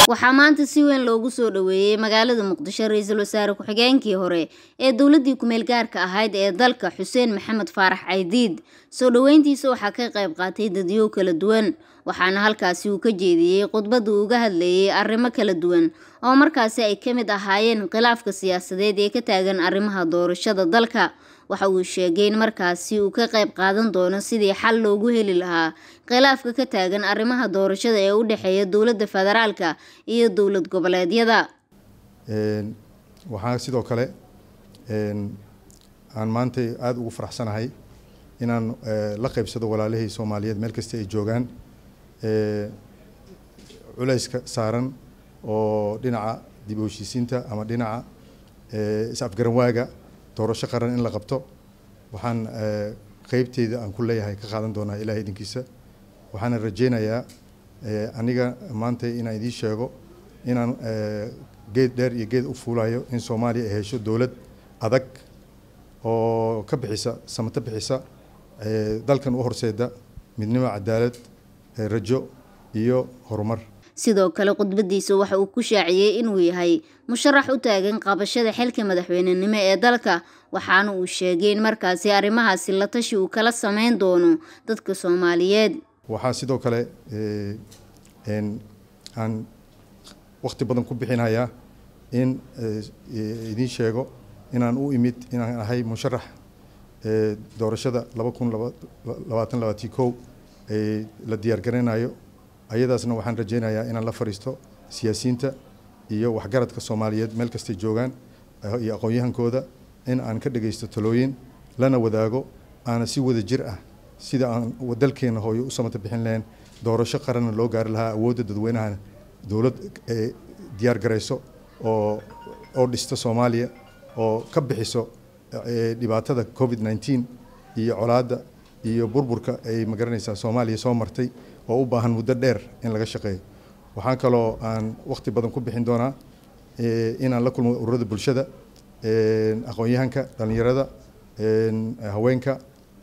waxaa maanta si weyn loogu soo dhoweeyey magaalada muqdisho ra-iisul wasaare ku-xigeenkii hore ee dowladii kumeel gaarka ahayd ee dalka xuseen maxamed faarax caydiid soo dhoweyntiisa waxaa ka qayb qaatay dadyow kala duwan waxaana halkaasi uu ka jeediyey khudbada uu uga hadlayay arrimo kala duwan oo markaasi ay ka mid ahaayeen khilaafka siyaasadeed ee ka taagan arrimaha doorashada dalka waxa uu sheegay in markaasi uu ka qayb qaadan doono sidii xal loogu heli lahaa khilaafka ka taagan arrimaha doorashada ee u dhexeeya dowladda federaalka iyo dowlad goboleedyada waxaa sidoo kale aan maanta aada ugu faraxsanahay inaan la qaybsado walaalihii soomaaliyeed meel kasta ay joogaan culayska saaran oo dhinaca dib u heshiisiinta ama dhinaca is-afgaranwaaga doorasho qaran in la qabto waxaan qeybteyda aan ku leeyahay ka qaadan doonaa ilahay idinkiisa waxaana rajeynayaa aniga maanta inaan idiin sheego inaan geed dheer iyo geed u fuulayo in soomaaliya ay hesho dowlad adag oo ka bixisa samato bixisa dalkan u horseeda midnimo cadaalad rajo iyo horumar sidoo kale khudbadiisa waxa uu ku shaaciyey inuu yahay musharax u taagan qabashada xilka madaxweynenimo ee dalka waxaana uu sheegay in markaasi arrimahaasi la tashi uu kala sameyn doono dadka soomaaliyeed waxaa sidoo kale aan waqti badan ku bixinayaa in idiin sheego inaan u imid inaan ahay musharax doorashada laba kun labaatan labaatan kow la diyaargaranayo ayadaasna waxaan rajeynayaa inaan la fariisto siyaasiyiinta iyo waxgaradka soomaaliyeed meel kastay joogaan iyo aqoon-yahankooda in aan ka dhagaysto talooyin lana wadaago aana si wada jir ah sida aan dalkeena hooyo u samata bixin lahayn doorasho qaranna loo gaari lahaa awoodda dadweynahana dowlad diyaar garayso oo oo dhista soomaaliya oo ka bixiso dhibaatada covid nneteen iyo colaadda iyo burburka ay magaranaysaa soomaaliya soo martay oo u baahan muddo dheer in laga shaqeeyo waxaan kaloo aan waqti badan ku bixin doonaa inaan la kulmo ururada bulshada aqoon-yahanka dhallinyarada haweenka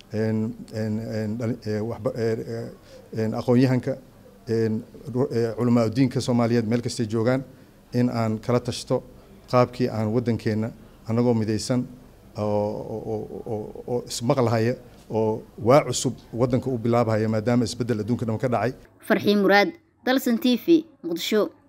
aqoon-yahanka culamaa udiinka soomaaliyeed meel kastay joogaan in aan kala tashto qaabkii aan waddankeenna annagoo midaysan oo ismaqlahaya oo waa cusub waddanka u bilaabahaya maadaama isbeddel adduunka dham ka dhacay farxii muraad dalsan t v muqdisho